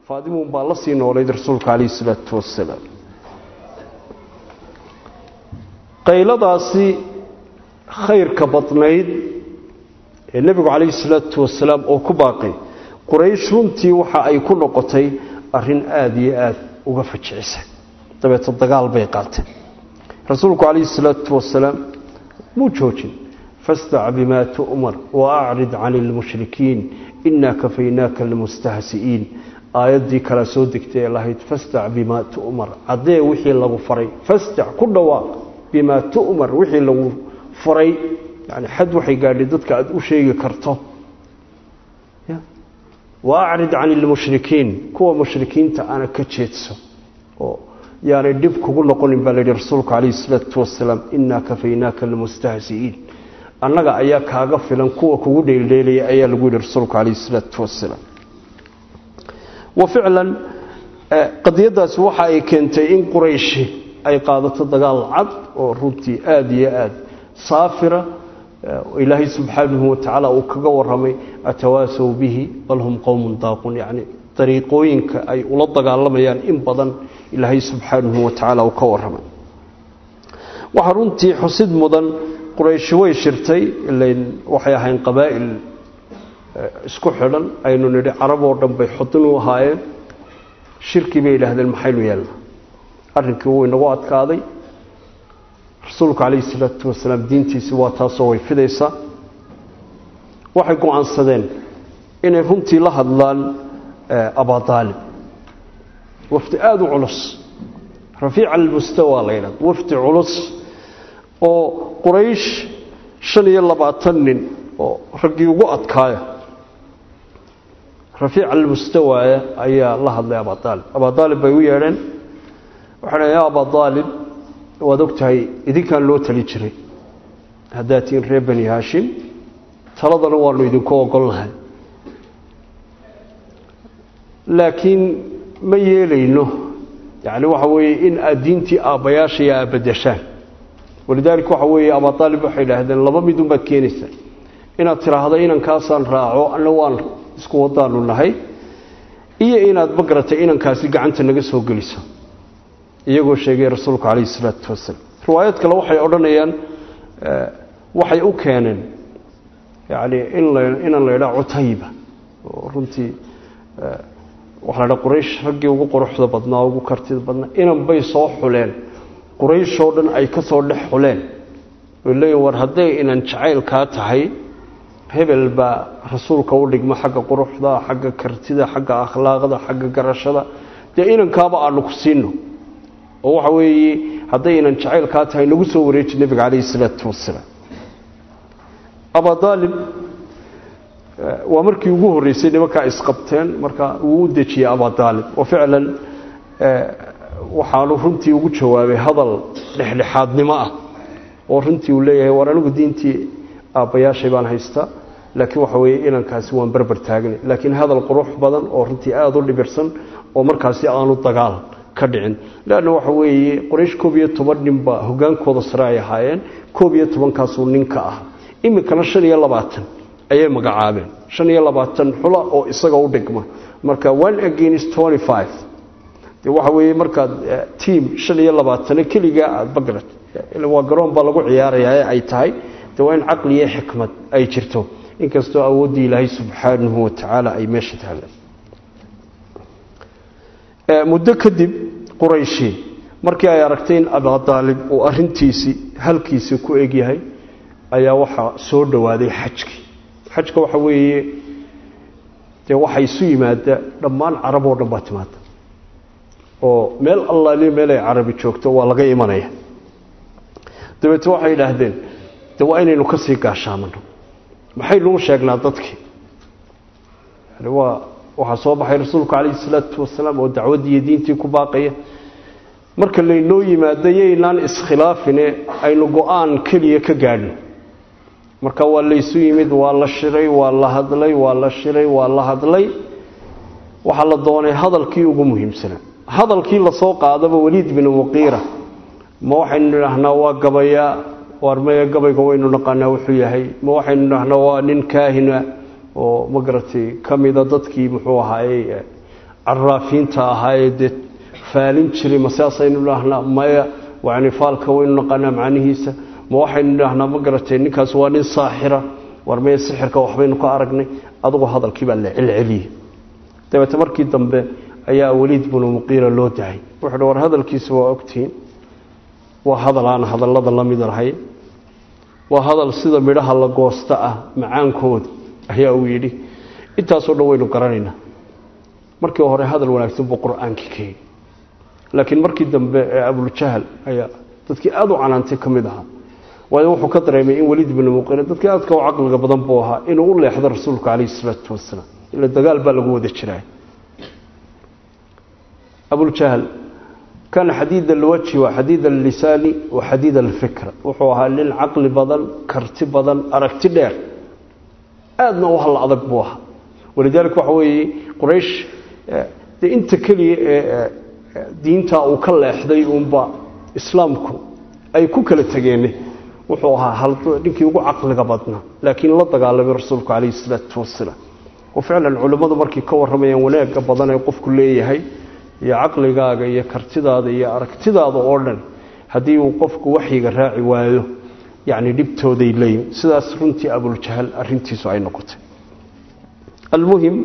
faadimuun baa la sii noolayd rasuulka calayhi salaatu wasalaam qayladaasi khayrka badnayd ee nebigu calayhi salaatu wasalaam oo ku baaqay quraysh runtii waxa ay ku noqotay arrin aada iyo aada uga fajicisa dabeeto dagaal bay qaateen rasuulku calayhi salaatu wasalaam muu joojin fastac bimaa tu'mar wa acrid cani lmushrikiin inaa kafaynaaka almustahsi'iin aayaddii kala soo degtay ee lahayd fastac bimaa tu'mar caddee wixii lagu faray fastac ku dhawaaq bimaa tu'mar wixii lagu faray yani xad waxay gaadhay dadka aada u sheegi karto wa acrid cani lmushrikiin kuwa mushrikiinta ana ka jeedso oo yaanay dhib kugu noqonin baa layidhi rasuulku calayhi salaatu wasalaam inaa kafaynaaka almustahsi'iin annaga ayaa kaaga filan kuwa kugu dheeldheelaya ayaa lagu yidhi rasuulku calayhi salaatu wasalaam wa ficlan qadiyadaasi waxa ay keentay in qurayshi ay qaadato dagaal cad oo runtii aada iyo aada saafira ilaahay subxaanahu watacaala uu kaga waramay atawaasaw bihi bal hum qowmun daaqun yacni dariiqooyinka ay ula dagaalamayaan in badan ilaahay subxaanahu watacaala uu ka waramay waxaa runtii xusid mudan qurayshi way shirtay ilayn waxay ahayn qabaa'il isku xidhan aynu nidhi carab oo dhan bay xudin u ahaayeen shirkii bay yidhaahdeen maxaynu yeelna arrinkii wuu inagu adkaaday rasuulku calayhi salaatu wasalaam diintiisi waa taasoo way fidaysaa waxay go-aansadeen inay runtii la hadlaan abadaalib wafdi aada u culus rafiica almustawa la yidhahdo wafdi culus oo quraysh shan iyo labaatan nin oo raggii ugu adkaaya rafiica almustawaaya ayaa la hadlay abadaalib abadaalib bay u yeedheen waxay dhaheen yaa abadaalib waad og tahay idinkaan loo tali jiray haddaad tihiin reer bani haashim taladana waanu idinku ogolnahay laakiin ma yeelayno yacni waxa weeye in aad diintii aabbayaashaya aad bedeshaan walidaalika waxa weeye abadaalib waxay idhaahdeen laba midun baad keenaysaa inaad tidhaahdo inankaasaan raaco anna waan isku wadaanu nahay iyo inaad magaratay inankaasi gacanta naga soo geliso iyagoo sheegay rasuulku calayhi salaatu wasalaam riwaayad kale waxay odhanayaan waxay u keeneen yacni in la inaan la idhaha cutayba oo runtii waxa la dhaha quraysh raggii ugu quruxda badnaa ugu kartida badnaa inan bay soo xuleen qurayshoo dhan ay ka soo dhex xuleen oy leeyihin war hadday inan jacaylkaa tahay hebel baa rasuulka u dhigma xagga quruxda xagga kartida xagga akhlaaqda xagga garashada dee inankaaba aanu ku siino oo waxa weeye hadday inan jacaylkaa tahay nagu soo wareeji nebiga calayhi salaatu wasalaam abadaalib waa markii ugu horreysay nimankaa isqabteen marka wuu u dejiyey abadaalib oo ficlan waxaanu runtii ugu jawaabay hadal dhexdhexaadnimo ah oo runtii uu leeyahay war anigu diintii aabbayaashay baan haystaa laakiin waxa weeye inankaasi waan berber taagnay laakiin hadal qurux badan oo runtii aada u dhibirsan oo markaasi aanu dagaal ka dhicin leanna waxa weeye qoraysh koob iyo toban ninba hogaankooda sare ay ahaayeen koob iyo tobankaasuu ninka ah iminkana shan iyo labaatan ayay magacaabeen shan iyo labaatan xula oo isaga u dhigma marka one against twenty five de waxa weeye markaad tiam shan iyo labaatano keligaa aada bagrad waa garoon baa lagu ciyaarayaa ee ay tahay de waa in caqli iyo xikmad ay jirto inkastoo awooddii ilaahay subxaanahu watacaala ay meesha taaleen muddo kadib qurayshi markii ay aragtay in abadaalib uu arintiisii halkiisii ku egyahay ayaa waxaa soo dhowaaday xajkii xajka waxa weeye dee waxaa isu yimaada dhammaan carab oo dhan baa timaada oo meel allaaliyo meel ay carabi joogto waa laga imanaya dabeete waxay idhaahdeen de waa inaynu ka sii gaashaamano maxaynuu sheegnaa dadkii yani waa waxaa soo baxay rasuulku calayhi salaatu wasalaam oo dacwaddii iyo diintii ku baaqaya marka laynoo yimaado yaynaan iskhilaafine aynu go-aan keliya ka gaadhno marka waa laysu yimid waa la shiray waa la hadlay waa la shiray waa la hadlay waxaa la doonay hadalkii ugu muhiimsanaa hadalkii lasoo qaadaba waliid binu muqiira ma waxaynu idhaahnaa waa gabayaa waar maya gabayga waynu naqaanaa wuxuu yahay ma waxaynu idhaahnaa waa nin kaahina oo magaratay ka mida dadkii muxuu ahaayey caraafiinta ahaayee dee faalin jiray ma sidaasaynu idhaahnaa maya yani faalka waynu naqaanaa macnihiisa ma waxaynu idhaahnaa ma garatay ninkaas waa nin saaxira war maya sixirka waxbaynu ka aragnay adugu hadalkii baa la celceliyey dabeete markii dambe ayaa weliid binu muqiira loo dahay wuxuu hi war hadalkiisa waa ogtihiin waa hadal aan hadallada la mid lahayn waa hadal sida midhaha la goosta ah macaankooda ayaa uu yidhi intaasoo dhan waynu garanaynaa markii hore hadal wanaagsan buu qur-aankii ka yidhi laakiin markii dambe ee abuljahl ayaa dadkii aada u canaantay ka mid ahaa waayo wuxuu ka dareemay in weliid binu muqiira dadkii aadka u caqliga badan buu ahaa inuu u leexdo rasuulka calayhi isalaatu wasalaam ila dagaal baa lagu wada jiraa abuljahl kana xadiid alwajhi wa xadiid allisaani wa xadiid alfikra wuxuu ahaa nin caqli badan karti badan aragti dheer aadna u halla adag buu ahaa walidaalika waxa weeye quraysh dee inta keliya ee diintaa uu ka leexday uunba islaamku ay ku kala tegeene wuxuu ahaa ninkii ugu caqliga badnaa laakiin la dagaalamay rasuulku calayhi isalaatu wasalaam oo ficlan culimmadu markay ka warramayaan wanaagga badan ee qofku leeyahay iyo caqligaaga iyo kartidaada iyo aragtidaada oo dhan haddii uu qofku waxyiga raaci waayo yacni dhibtooday leeyihin sidaas runtii abuljahl arrintiisu ay noqotay almuhim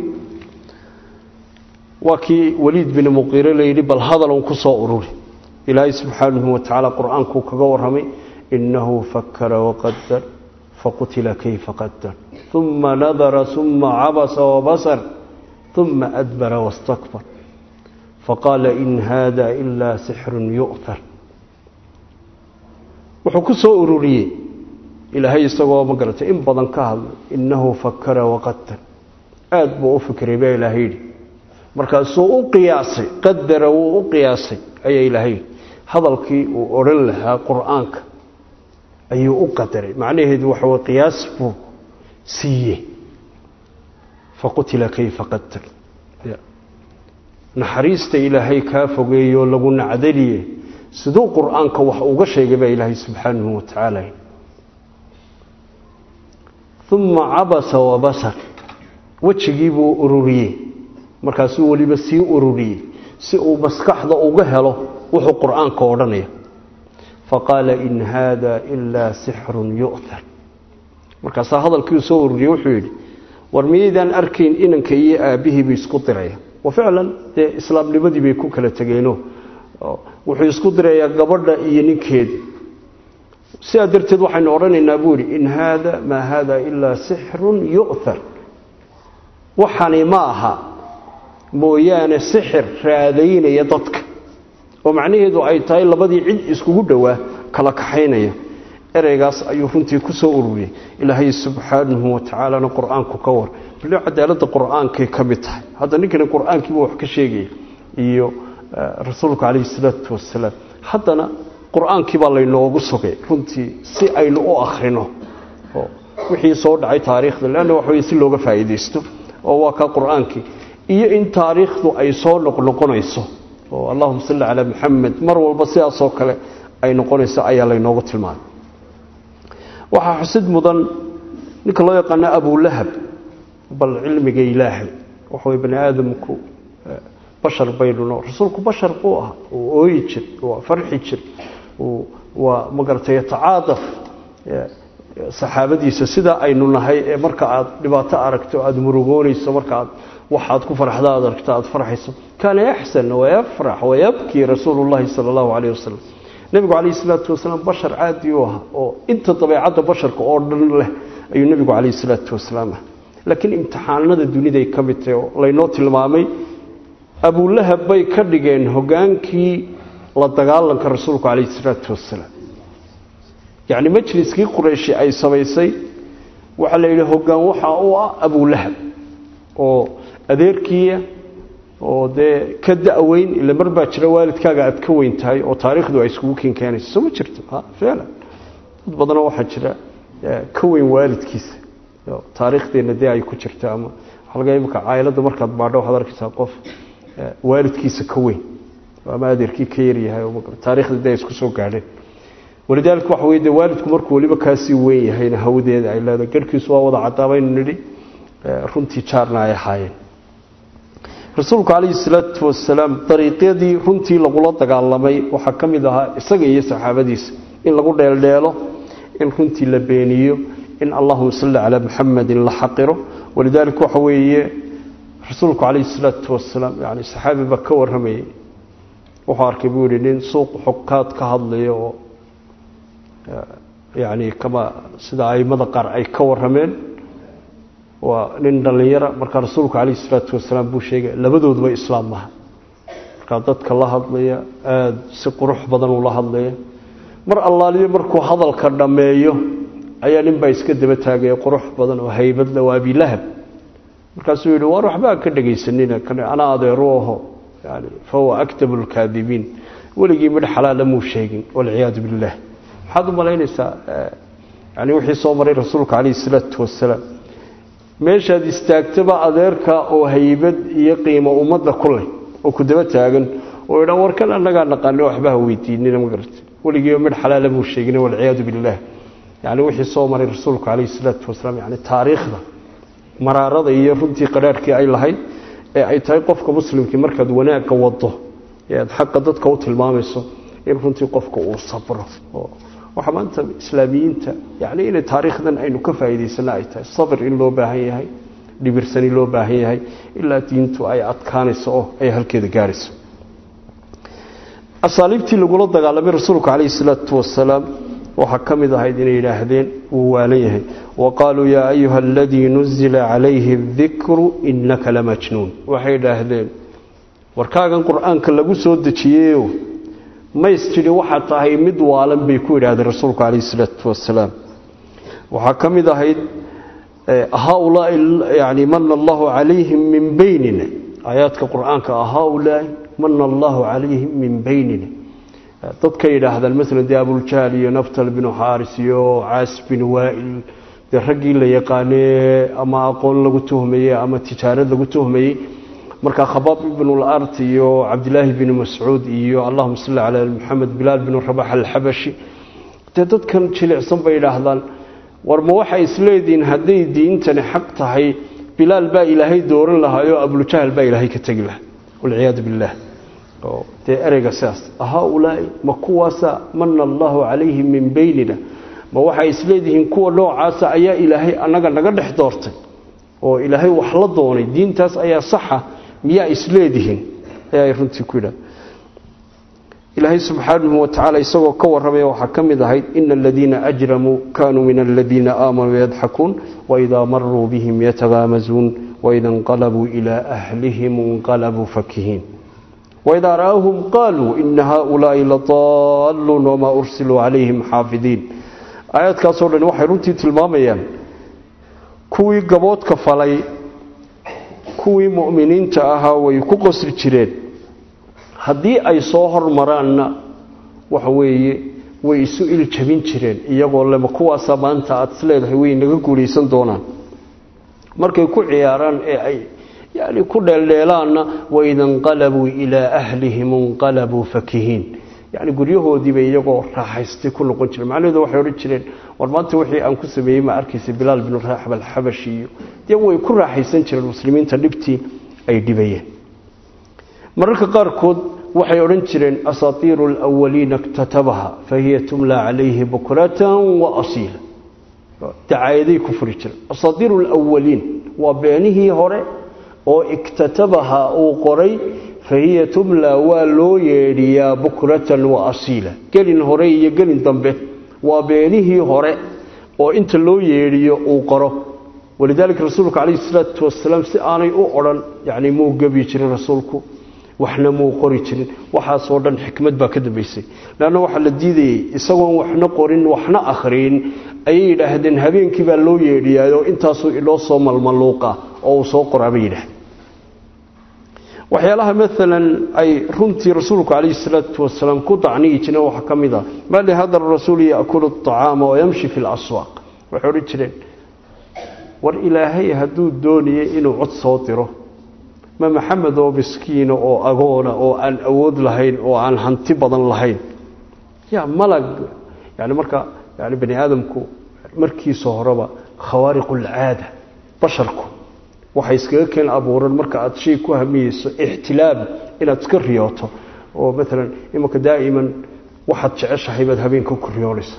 waa kii waliid bin muqiire layidhi bal hadalun ku soo ururi ilaahay subxaanahu watacaala qur-aankuu kaga warramay inahu fakara waqadar faqutila kayfa qadar uma nadara uma cabasa wabasar uma adbara wastakbar faqaala in hada ilaa sixrun yu'thar wuxuu ku soo ururiyey ilaahay isagoo ma garatay in badan ka hadlay innahu fakara waqadar aada buu u fikray baa ilaahay yidhi markaasuu u qiyaasay qadara wuu u qiyaasay ayaa ilaahay yidhi hadalkii uu odhan lahaa qur-aanka ayuu u qadaray macnaheedu waxa way qiyaas buu siiyey faqutila kayfa qadar naxariista ilaahay kaa fogeeyo lagu nacdaliye siduu qur-aanka wax uga sheegay baa ilaahay subxaanahu wa tacaala uma cabasa wabasar wejigii buu ururiyey markaasuu weliba sii ururiyey si uu maskaxda uga helo wuxuu qur-aanka odhanaya faqaala in haada ilaa sixrun yu'thar markaasaa hadalkiiu soo ururiyey wuxuu yidhi war miyaydaan arkayn inanka iyo aabbihiiba isku diraya wa ficlan dee islaamnimadii bay ku kala tegeeno wuxuu isku dirayaa gabadha iyo ninkeeda sidaa darteed waxaynu odhanaynaa buu yidhi in haada maa haada ilaa sixrun yu'thar waxani ma aha mooyaane sixir raadaynaya dadka oo macnaheedu ay tahay labadii cid iskugu dhowaa kala kaxaynaya ereygaas ayuu runtii ku soo ururiyey ilaahay subxaanahu watacaalana qur-aanku ka war bal cadaaladda qur-aankay ka mid tahay hadda ninkani qur-aankiiba wax ka sheegaya iyo rasuulku calayhi salaatu wasalaam haddana qur-aankii baa laynoogu sugay runtii si aynu u akhrino oo wixii soo dhacay taariikhda leanna waxa weye si looga faa'iidaysto oo waa kaa qur-aankii iyo in taariikhdu ay soo noqnoqonayso oo allahuma salli calaa maxamed mar walba sidaasoo kale ay noqonayso ayaa laynoogu tilmaamay waxaa xusid mudan ninka loo yaqaano abulahab bal cilmiga ilaahay waxaway bani aadamku bashar baynun rasuulku bashar buu ahaa uu ooyi jir waa farxi jir waa magaratay yatacaadaf saxaabadiisa sidaa aynu nahay ee marka aad dhibaato aragto aada murugoonayso marka aad waxaad ku farxda aad aragto aada farxayso kaana yaxsan wayafrax wayabkii rasuulu llahi sala allahu calayh wasalam nebigu calayhi salaatu wasalaam bashar caadi u ahaa oo inta dabeecadda basharka oo dhan leh ayuu nebigu calayhi salaatu wasalaam ah laakiin imtixaanada duniday ka mid tahay oo laynoo tilmaamay abulahab bay ka dhigeen hogaankii la dagaalanka rasuulku calayhi salaatu wasalaam yacni majliskii qurayshi ay samaysay waxaa la yidhi hoggaan waxaa u ah abulahab oo adeerkiia oo dee ka da-weyn ila mar baa jira waalidkaaga aad ka weyn tahay oo taariikhdu ay iskugu ken keenayso soo ma jirto ficlan dad badanoo waxaa jira ka weyn waalidkiisa taariikhdeenna dee ay ku jirto ama waxaa laga imika caailada markaad baadho waxaad arkaysaa qof waalidkiisa ka weyn ama adeerkii ka yaryahay taarikhda dee ay isku soo gaadheen walidaalika waxa wey de waalidku markuu weliba kaasii weyn yahayna hawdeeda ay leedahay garhkiisu waa wada cadaabaynu nidhi runtii jaarna ay ahaayeen rasuulku calayhi salaatu wasalaam dariiqyadii runtii lagula dagaalamay waxaa ka mid ahaa isaga iyo saxaabadiisa in lagu dheeldheelo in runtii la beeniyo in allahuma salli calaa muxamadin la xaqiro walidaalika waxa weeye rasuulku calayhi salaatu wasalaam yani saxaabi baa ka warramayay wuxuu arkay buu yihi nin suuq xukaad ka hadlaya oo yani kama sida aimada qaar ay ka warrameen waa nin dhallinyara markaa rasuulku calayhi salaatu wasalaam buu sheegay labadooduba islaam maha markaa dadka la hadlaya aada si qurux badan ula hadlaya mar allaaliyo markuu hadalka dhammeeyo ayaa nin baa iska daba taagaya qurux badan oo haybadle waa abilahab markaasuu yidhi waar waxbaa ka dhegaysanina anaa adeeru aho yani fahuwa aktabu lkaadibiin weligii midh xalaala muu sheegin walciyaadu billah maxaad u malaynaysaa yani wixii soo maray rasuulka calayhi salaatu wasalaam meeshaad istaagtaba adeerka oo haybad iyo qiimo ummadda ku leh oo ku daba taagan oo idhaa warkan annagaa naqaano waxbaha weydiinina ma garata weligiiba midh xalaala muu sheegin walciyaadu billah yani wixii soo maray rasuulku calayhi salaatu wasalaam yani taariikhda maraarada iyo runtii qadhaarhkii ay lahayd ee ay tahay qofka muslimkii markaad wanaagga wado ee aad xaqa dadka u tilmaamayso in runtii qofka uu sabro waxaa maanta islaamiyiinta yani inay taariikhdan aynu ka faa'iidaysana ay tahay sabir in loo baahan yahay dhibirsani loo baahan yahay ilaa diintu ay adkaanayso oo ay halkeeda gaarayso asaaliibtii lagula dagaalamay rasuulku calayhi salaatu wasalaam waxaa ka mid ahayd inay yidhaahdeen wuu waalan yahay wa qaaluu yaa ayuha aladii nuzila calayhi dikru inaka lamajnuun waxay idhaahdeen warkaagan qur-aanka lagu soo dejiyeyo mays tidhi waxaa tahay mid waalan bay ku yidhahdeen rasuulku calayhi salaatu wasalaam waxaa ka mid ahayd haaulaai yani mana allahu calayhim min beynina aayaadka qur-aanka haaulaai mana allahu calayhim min beynina dadka yidhaahdaan maala dee abuljahl iyo naftal binu xaaris iyo caas bin waail dee raggii la yaqaanee ama aqoon lagu tuhmayey ama tijaarad lagu tuhmayey markaa khabaab ibnulart iyo cabdilaahi binu mascuud iyo allahuma salli calaa maxamed bilaal binu rabax alxabashi dee dadkan jilicsan bay yidhaahdaan war ma waxay isleedihiin hadday diintani xaq tahay bilaal baa ilaahay dooran lahaayoo abuljahl baa ilaahay ka tegi lahaa walciyaadu billah dee ereyga sidaas haaulaai ma kuwaasa mana allahu calayhim min beynina ma waxay isleedihiin kuwa noocaasa ayaa ilaahay annaga naga dhex doortay oo ilaahay wax la doonay diintaas ayaa saxa miyaa isleedihiin ayaay runtii ku yidhahda ilaahay subxaanahu watacaala isagoo ka warramaya waxaa ka mid ahayd ina aladiina ajramuu kaanuu min aladiina aamanuu yadxakuun waidaa maruu bihim yatagaamazuun waida inqalabuu ilaa ahlihim inqalabuu fakihiin waidaa ra'awhum qaaluu ina haaulaai ladaaluun wamaa ursiluu calayhim xaafidiin aayaadkaasoo dhan waxay runtii tilmaamayaan kuwii gaboodka falay kuwii mu'miniinta ahaa way ku qosri jireen haddii ay soo hormaraanna waxa weeye way isu iljabin jireen iyagoo lema kuwaasa maanta aada isleedahay way naga guulaysan doonaan markay ku ciyaaraan ee ay yani ku dheeldheelaanna waida inqalabuu ilaa ahlihim inqalabuu fakihiin yani guryahoodiibay iyagoo raaxaystay ku noqon jireen macnaheedu waxay odhan jireen war maanta wixii aan ku sameeyey ma arkaysa bilaal binu raaxab alxabashi iyo dee way ku raaxaysan jireen muslimiinta dhibtii ay dhibayeen mararka qaarkood waxay odhan jireen asaatiiru alawaliina iktatabaha fahiya tumla calayhi bukratan wa asiila dacaayaday ku furi jireen asaatiiru alawaliin waa beenihii hore oo iktatabaha uu qoray fahiya tumla waa loo yeedhiyaa bukratan wa asiila gelin hore iyo gelin dambe waa beenihii hore oo inta loo yeedhiyo uu qoro walidaalika rasuulku calayhi salaatu wasalaam si aanay u odhan yani muu gebi jirin rasuulku waxna muu qori jirin waxaasoo dhan xikmad baa ka dambaysay leanna waxaa la diidayey isagoon waxna qorin waxna akhriyin ayay yidhaahdeen habeenkii baa loo yeedhiyaayoo intaasuu inoo soo malmaluuqa oo uu soo qoraa bay yidhahdeen waxyaalaha maalan ay runtii rasuulku calayhi salaatu wasalaam ku dacniyi jireen waxaa ka mid a maa lihada rasuulu yaakulu acaama wayamshi fi laswaaq waxay odhan jireen war ilaahay hadduu doonayay inuu cod soo diro ma maxamed oo miskiina oo agoona oo aan awood lahayn oo aan hanti badan lahayn ya malag yani marka yani bani aadamku markiisa horeba khawaariqu alcaada basharku waxay iskaga keen abuuran marka aada shay ku hamiyeyso ixtilaam inaad iska riyooto oo maalan imanka daa'iman waxaad jeceshahay baad habeenka ku riyoonaysa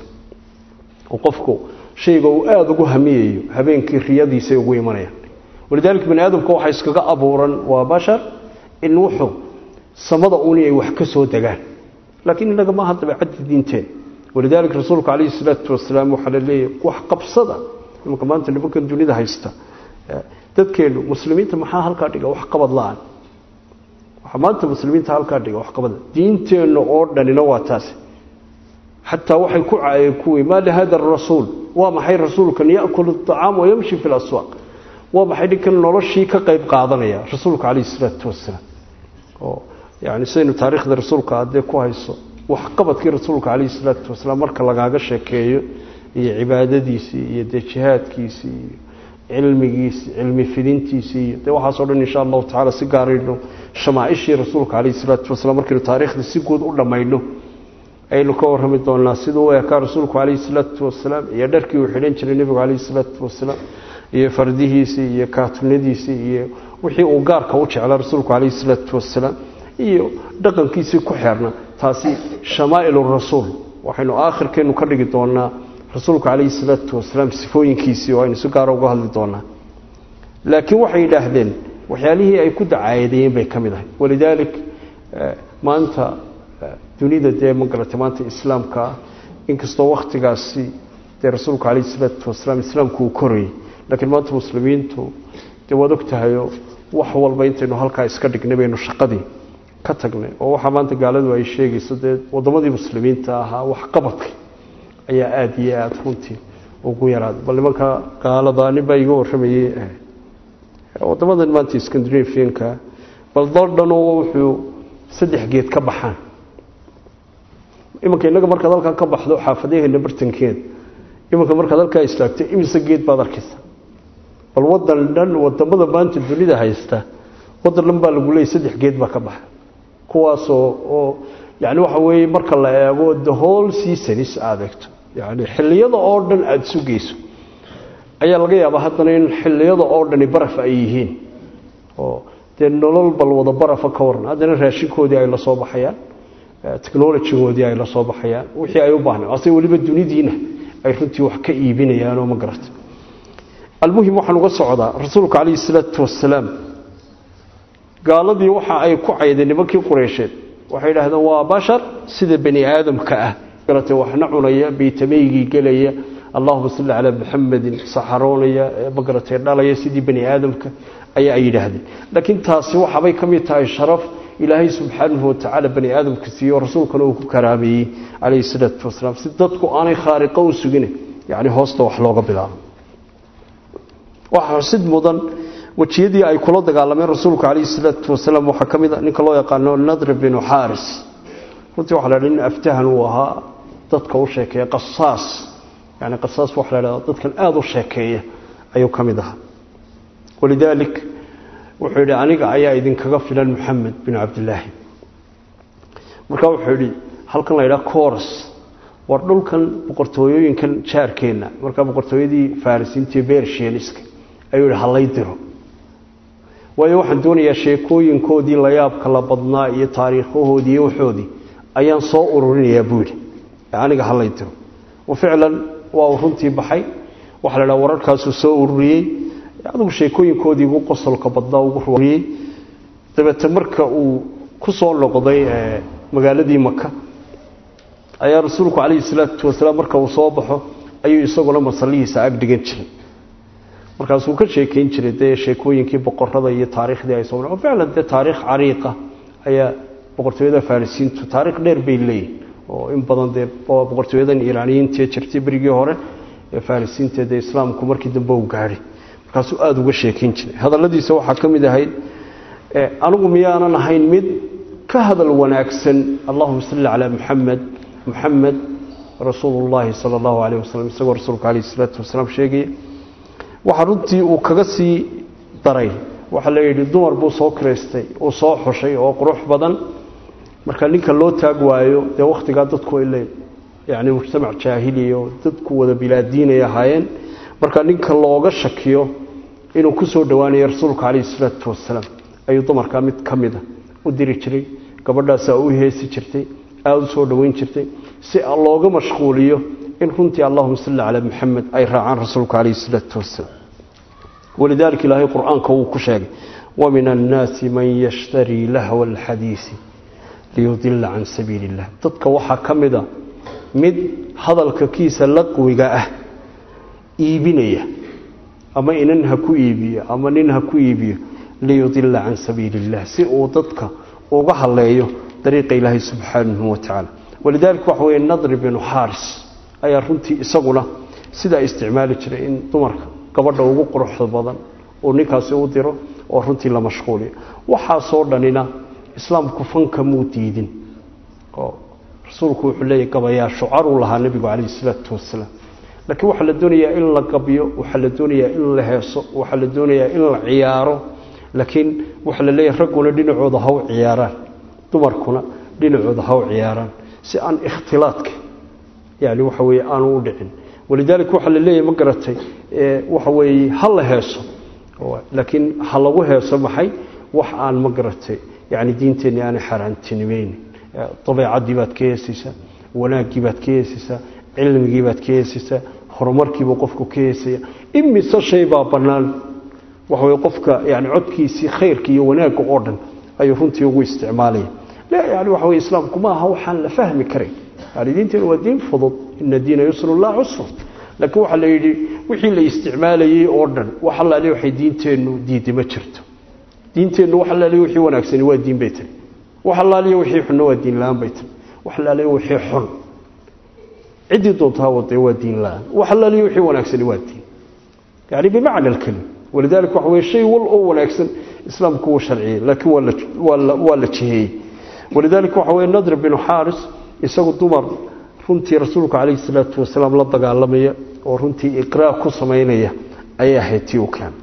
oo qofku shayga uu aada ugu hamiyayo habeenkii riyadiisay ugu imanayaan walidaalika bani aadamka waxaa iskaga abuuran waa bashar in wuxuu samada uuni ay wax ka soo degaan laakiin innaga maaha dabeecadda diinteen walidaalika rasuulku calayhi salaatu wasalaam waxaa la leeyahy wax qabsada imanka maanta nimankan dunida haysta dadkeennu muslimiinta maxaa halkaa dhiga wax qabad la-aan waxaa maanta muslimiinta halkaa dhiga wax qabada diinteenna oo dhanina waa taasi xataa waxay ku caayeen kuwii maa lihada arasuul waa maxay rasuulkan yakulu acaam wayamshi fi laswaaq waa maxay ninkan noloshii ka qayb qaadanaya rasuulka calayhi salaatu wasalaam oo yani sidaynu taariikhda rasuulka adee ku hayso waxqabadkii rasuulka calayhi salaatu wasalaam marka lagaaga sheekeeyo iyo cibaadadiisii iyo dee jihaadkiisii iyo cilmigiisii cilmi fidintiisii iyo dee waxaasoo dhan insha allahu tacala si gaarayno shamaaishii rasuulka calayhi salaatu wasalaam markaynu taariikhda si guud u dhammayno aynu ka warrami doonaa siduu u ekaa rasuulku calayhi salaatu wasalaam iyo dharkii uu xidhan jiray nebigu calayhi salaatu wasalaam iyo fardihiisii iyo kaatunadiisii iyo wixii uu gaarka u jeclaa rasuulku calayhi salaatu wasalaam iyo dhaqankiisii ku xeerna taasi shamaa'ilu rasuul waxaynu aakhirkeennu ka dhigi doonaa rasuulku calayhi salaatu wasalaam sifooyinkiisii oo aynu si gaara uga hadli doonaa laakiin waxay yidhaahdeen waxyaalihii ay ku dacaayadayeen bay ka mid ahay walidaalik maanta dunida dee ma garatay maanta islaamka ah inkastoo wakhtigaasi dee rasuulku calayhi salaatu wasalaam islaamku uu korayay laakiin maanta muslimiintu dee waad og tahayo wax walba intaynu halkaa iska dhignay baynu shaqadii ka tagnay oo waxaa maanta gaaladu ay sheegayso dee waddamadii muslimiinta ahaa waxqabadka ayaa aada iyo aada runtii ugu yaraaday bal nimanka gaalada nin baa iga warramayey waddamadan maanta scandinavianka bal dal dhanoo wuxuu saddex geed ka baxaan imanka innaga markaad halkaa ka baxdo xaafadaheena bartankeeda imanka markaad halkaa istaagto imise geed baad arkaysa bal wadan dhan wadamada maanta dunida haysta wadan dhan baa lagu leeyay saddex geed baa ka baxa kuwaasoo oo yani waxa weeye marka la eego the whole seasonis aada eegto yani xilliyada oo dhan aada sugayso ayaa laga yaabaa haddana in xilliyada oo dhani baraf ay yihiin oo dee nolol bal wada barafa ka waran haddana raashinkoodii ay la soo baxayaan technolojigoodii ay la soo baxayaan wixii ay u baahnay ase weliba dunidiina ay runtii wax ka iibinayaanoo ma garata almuhim waxaan uga socdaa rasuulku calayhi salaatu wasalaam gaaladii waxa ay ku caydeen nimankii qureysheed waxay yidhaahdeen waa bashar sida bani aadamka ah garatay waxna cunaya baytamaygii gelaya allahuma salli calaa muxamedin saxaroonaya magaratay dhalaya sidii bani aadamka ayaa ay yidhaahdeen laakiin taasi waxabay ka mid tahay sharaf ilaahay subxaanahu watacaala bani aadamka siiyo rasuulkana uu ku karaameeyey calayhi salaatu wasalaam si dadku aanay khaariqo u sugine yani hoosta wax looga bilaabo waxaa xusid mudan wejiyadii ay kula dagaalameen rasuulku calayhi salaatu wasalaam waxaa ka mid a ninka loo yaqaano nadr binu xaaris runtii waxa la dhaha nin aftahan uu ahaa dadka u sheekeeya qasaas yani qasaas waxa la dhahda dadkan aada u sheekeeya ayuu ka mid ahaa walidaalik wuxuu yidhi aniga ayaa idinkaga filan moxamed binu cabdilaahi markaa wuxuu yidhi halkan la yidhaha coros war dhulkan boqortooyooyinkan jaarkeenna markaa boqortooyadii farisiintii bershianiska ayuu yidhi halay diro waayo waxaan doonayaa sheekooyinkoodii layaabka la badnaa iyo taariikhahoodii iyo waxoodii ayaan soo ururinayaa buu yidhi aniga halay diro wa ficlan waa uu runtii baxay waxaa la dhaha wararkaasuu soo ururiyey adigu sheekooyinkoodii ugu qosolka badnaa ugu ruuriyey dabeete marka uu ku soo noqday magaaladii maka ayaa rasuulku calayhi salaatu wasalaam marka uu soo baxo ayuu isaguna masallihiisa ag dhigan jiray markaasuu ka sheekeyn jiray dee sheekooyinkii boqorada iyo taariikhdii ay soo oo ficlan dee taariikh cariiqa ayaa boqortooyada farisiintu taariikh dheer bay leeyihin oo in badan dee boqortooyadan iiraaniyiintae jirtay berigii hore ee farisiinta dee islaamku markii dambe uu gaadhay markaasuu aada uga sheekeyn jiray hadalladiisa waxaa ka mid ahayd anigu miyaanan ahayn mid ka hadal wanaagsan allahuma salli calaa muxamed muxamed rasuulu llaahi sala allahu calayh wasalam isagoo rasuulka calayhi salaatu wasalaam sheegaya waxaa runtii uu kaga sii daray waxaa la yidhi dumar buu soo kiraystay uu soo xushay oo qurux badan marka ninka loo taag waayo dee wakhtigaa dadku ay leey yacni mujtamac jaahiliya oo dadku wada bilaadiinay ahaayeen marka ninka looga shakiyo inuu ku soo dhowaanayo rasuulka calayhi salaatu wasalaam ayuu dumarkaa mid ka mida u diri jiray gabadhaasaa u heesi jirtay aada u soo dhoweyn jirtay si looga mashquuliyo in runtii allahuma salli calaa maxamed ay raacaan rasuulka calayhi salaatu wasalaam walidaalika ilaahay qur-aanka wuu ku sheegay wamin annaasi man yashtarii lahwa alxadiisi liyudila can sabiili illah dadka waxaa ka mida mid hadalka kiisa laqwiga ah iibinaya ama inan ha ku iibiyo ama nin ha ku iibiyo liyudila can sabiili illah si uu dadka uga haleeyo dariiqa ilaahay subxaanahu wa tacaala walidaalika waxa weye nadri binu xaaris ayaa runtii isaguna sidaa isticmaali jiray in dumarka gabadha ugu quruxda badan uu ninkaasi u diro oo runtii la mashquuliyo waxaasoo dhanina islaamku fanka muu diidin oo rasuulku wuxuu leeyahy gabayaa shucaruu lahaa nebigu calayhi salaatu wasalaam laakiin waxaa la doonayaa in la gabyo waxaa la doonayaa in la heeso waxaa la doonayaa in la ciyaaro laakiin waxaa la leeyahay ragguna dhinacooda ha u ciyaaraan dumarkuna dhinacooda ha u ciyaaraan si aan ikhtilaadka yani waxa weeye aanu u dhicin walidaalika waxaa la leeyahay ma garatay waxa weeye ha la heeso laakiin ha lagu heeso maxay wax aan ma garatay yani diinteenni aanay xaaraantinimaynin dabeecadii baad ka heesaysaa wanaaggii baad ka heesaysaa cilmigii baad ka heesaysaa horumarkiibuu qofku ka heesaya imise shay baa bannaan waxa weye qofka yani codkiisii khayrka iyo wanaagga oo dhan ayuu runtii ugu isticmaalaya yani waxa weye islaamku ma aha waxaan la fahmi karayn yani diinteenu waa diin fudud ina diina yusrun laa cusrun laakiin waxaa la yidhi wixii la isticmaalayey oo dhan wax allaale waxay diinteennu diiday ma jirto diinteennu wax allaaliya wixii wanaagsani waa diin bay tiri wax allaaliya wixii xunna waa diin la-aan bay tiri wax allaaliya wixii xun ciddii doontaa wadee waa diin la-aan wax allaaliya wixii wanaagsani waa diin yani bimacna alkelim walidaalika waxa weye shay wal oo wanaagsan islaamku wuu sharciyey laakiin waa la jiheeyey walidaalika waxa weye nadr binu xaaris isagu dumar runtii rasuulku calayhi salaatu wasalaam la dagaalamaya oo runtii iqraa ku samaynaya ayay ahayd tii u keen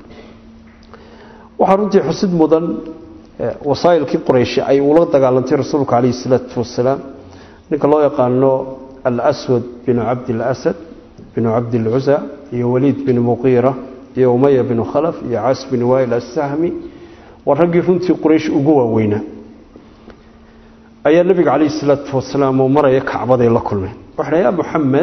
waxaa runtii xusid mudan wasaa'ilkii qorayshi ay ula dagaalantay rasuulku calayhi salaatu wasalaam ninka loo yaqaano alswad binu cabdilasad binu cabdilcusa iyo waliid bin muqiira iyo umaya binu khalaf iyo cas bin wail assahmi waa raggii runtii quraysh ugu waaweynaa ayaa nebiga calayhi salaatu wasalaam oo maraya kacbaday la kulmeen waxay ya muxamed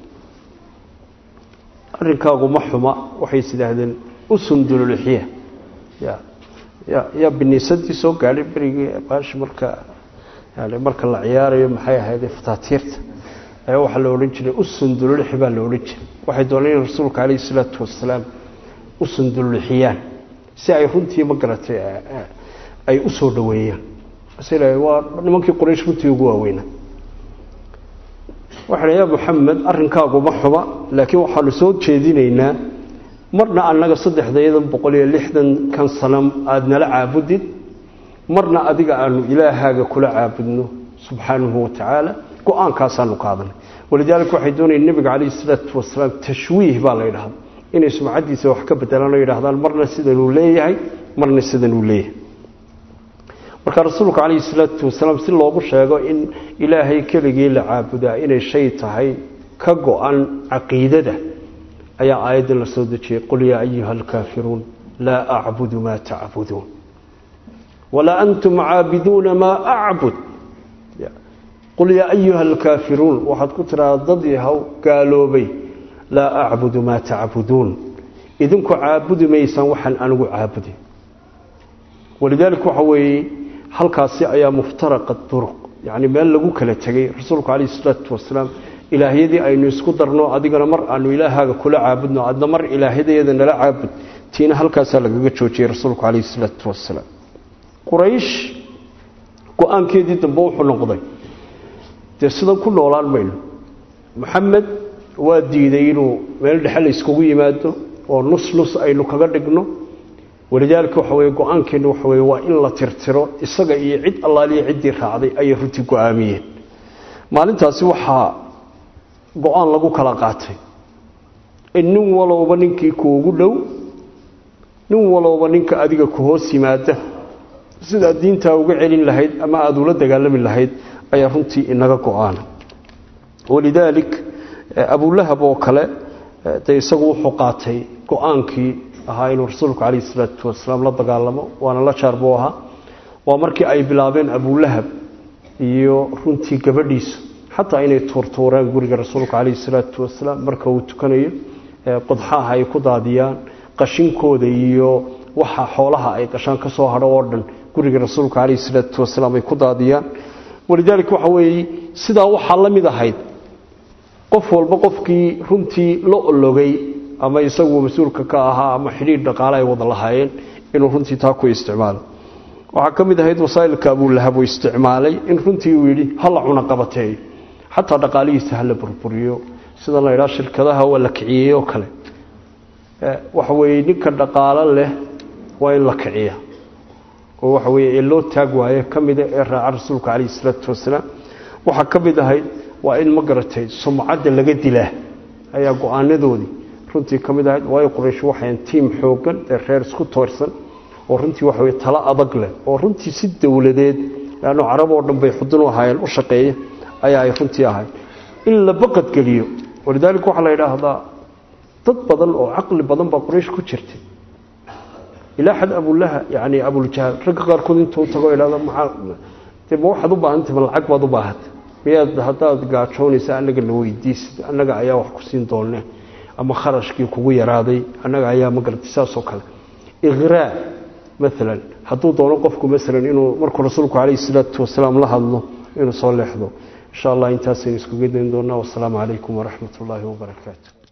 arrinkaagu ma xuma waxay is idhaahdeen usundululixya ya ya yaa biniisadii soo gaadhay berigii baashi marka yani marka la ciyaarayo maxay ahaydee fataatiirta ayaa waxaa la odhan jiray usundululixi baa la odhan jiray waxay dooneen in rasuulka calayhi salaatu wasalaam usundululixiyaan si ay runtii ma garatay ay u soo dhoweeyaan waa nimankii quraysh runtii ugu waaweynaa waxaa ya muxamed arrinkaagu ma xuba laakiin waxaanu soo jeedinaynaa marna annaga saddexdayadan boqol iyo lixdan kan sanam aada nala caabudid marna adiga aanu ilaahaaga kula caabudno subxaanahu wa tacaala go-aankaasaanu qaadanay walidaalika waxay doonayeen nebiga calayhi salaatu wasalaam tashwiih baa la ydhahda inay sumcaddiisa wax ka bedelaan oo yidhahdaan marna sidanuu leeyahay marna sidanuu leeyahay marka rasuulku calayhi salaatu wasalaam si loogu sheego in ilaahay keligii la caabudaa inay shay tahay ka go-an caqiidada ayaa aayaddan la soo dejiyey qul yaa ayuha alkaafiruun laa acbudu maa tacbuduun walaa antum caabiduuna maa acbud qul yaa ayuha alkaafiruun waxaad ku tidhahdaa dad yahow gaaloobay laa acbudu maa tacbuduun idinku caabudi maysaan waxaan anigu caabudi walidaalika waxa weeye halkaasi ayaa muftaraqa duruq yacni meel lagu kala tegay rasuulku calayhi salaatu wasalaam ilaahyadii aynu isku darno adigana mar aanu ilaahaaga kula caabudno adna mar ilaahyadayada nala caabud tiina halkaasaa lagaga joojiyey rasuulku calayhi salaatu wasalaam quraysh go-aankeedii dambe wuxuu noqday dee sidan ku noolaan mayno maxamed waa diiday inuu meel dhexe la iskugu yimaado oo nus nus aynu kaga dhigno walidaalika waxa weye go-aankeenna waxa weye waa in la tirtiro isaga iyo cid allaaliya ciddii raacday ayay runtii go-aamiyeen maalintaasi waxaa go-aan lagu kala qaatay in nin walowba ninkii kuugu dhow nin walowba ninka adiga ku hoos yimaada sidaad diintaa uga celin lahayd ama aada ula dagaalami lahayd ayaa runtii inaga go-aana walidaalik abulahab oo kale dee isagu wuxuu qaatay go-aankii ahaa inuu rasuulku calayhi salaatu wasalaam la dagaalamo waana la jaar buu ahaa waa markii ay bilaabeen abulahab iyo runtii gabadhiisu xataa inay tuurtuureen guriga rasuulka calayhi salaatu wasalaam marka uu tukanayo qodxaha ay ku daadiyaan qashinkooda iyo waxa xoolaha ay qashaan ka soo hadho oo dhan guriga rasuulka calayhi salaatu wasalaam ay ku daadiyaan walidaalika waxa weeye sidaa waxaa la mid ahayd qof walba qofkii runtii la ologay ama isagu mas-uulka ka ahaa ama xidhiir dhaqaale ay wada lahaayeen inuu runtii taa ku isticmaalo waxaa ka mid ahayd wasaa'ilka abulahab uu isticmaalay in runtii uu yidhi hala cuna qabateeyo xataa dhaqaalihiisa hala burburiyo sida la yidhaha shirkadaha waa la kiciyey oo kale waxa weeye ninka dhaqaalo leh waa in la kiciya oo waxa weeye ee loo taag waaye ka mida ee raaca rasuulka calayhi salaatu wasalaam waxaa ka mid ahayd waa in ma garatay sumcadda laga dilaa ayaa go-aanadoodii runtii ka mid ahayd waayo quraysh waxayn tiim xoogan ee reer isku toorsan oo runtii waxa weye talo adag leh oo runtii si dowladeed leanno carab oo dhan bay xudun u ahaayeen u shaqeeya ayaa ay runtii ahayd in la baqadgeliyo walidaalika waxaa la yidhaahdaa dad badan oo caqli badan baa quraysh ku jirtay ilaa xad abulaha yani abuljahl ragga qaarkood intuu tago idhahdo maxaa dee ma waxaad u baahantay ma lacag baad u baahantay miyaad haddaad gaajoonaysa annaga la weydiisid annaga ayaa wax ku siin doonne ama kharashkii kugu yaraaday annaga ayaa ma garatay saasoo kale iqraa maalan hadduu doono qofku maalan inuu markuu rasuulku calayhi salaatu wasalaam la hadlo inuu soo leexdo insha allah intaasaynu iskuga dayn doonaa wasalaamu calaykum waraxmat ullaahi wabarakaatu